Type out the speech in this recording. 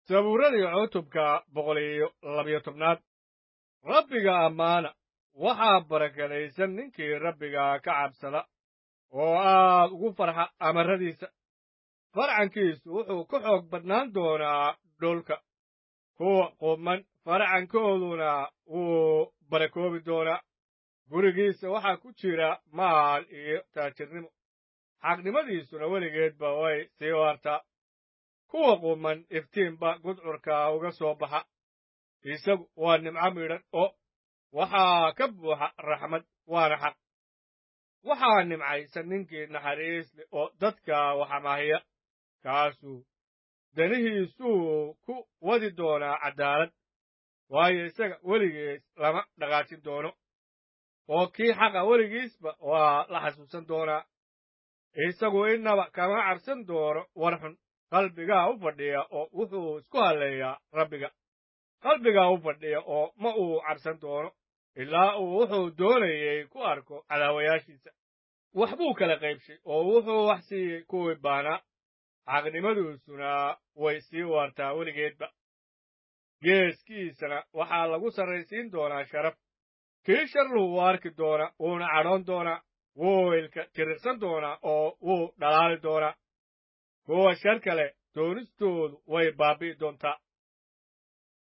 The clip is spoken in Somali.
sabuuradii cutubka boqol iyo labiyo tobnaad rabbiga ammaana waxaa barakadaysan ninkii rabbiga ka cabsada oo aad ugu farxa amarradiisa farcankiisu wuxuu ka xoog badnaan doonaa dhulka kuwa quman farcankooduna wuu barakoobi doonaa gurigiisa waxaa ku jira maal iyo taajirnimo xaqnimadiisuna weligeedba way sii waartaa kuwa quman iftiinba gudcurka uga soo baxa isagu waa nimco midhan oo waxaa ka buuxa raxmad waana xaq waxaa nimcaysan ninkii naxariis leh oo dadka waxamaahiya kaasuu danihiisuu ku wadi doonaa caddaalad waayo isaga weligiis lama dhaqaajin doono oo kii xaqa weligiisba waa la xasuusan doonaa isagu innaba kama cabsan doono war xun qalbigaa u fadhiya oo wuxuu isku halleeyaa rabbiga qalbigaa u fadhiya oo ma uu cabsan doono ilaa uu wuxuu doonayey ku arko cadaawayaashiisa wax buu kala qaybshay oo wuxuu wax siiyey kuwii baanaa xaqnimaduusuna way sii waartaa weligeedba geeskiisana waxaa lagu sarraysiin doonaa sharaf kii sharluhu wuu arki doonaa wuuna cadhoon doonaa wuu ilka tiriqsan doonaa oo wuu dhalaali doonaa kuwa shar kale doonistoodu way baabbi'i doontaa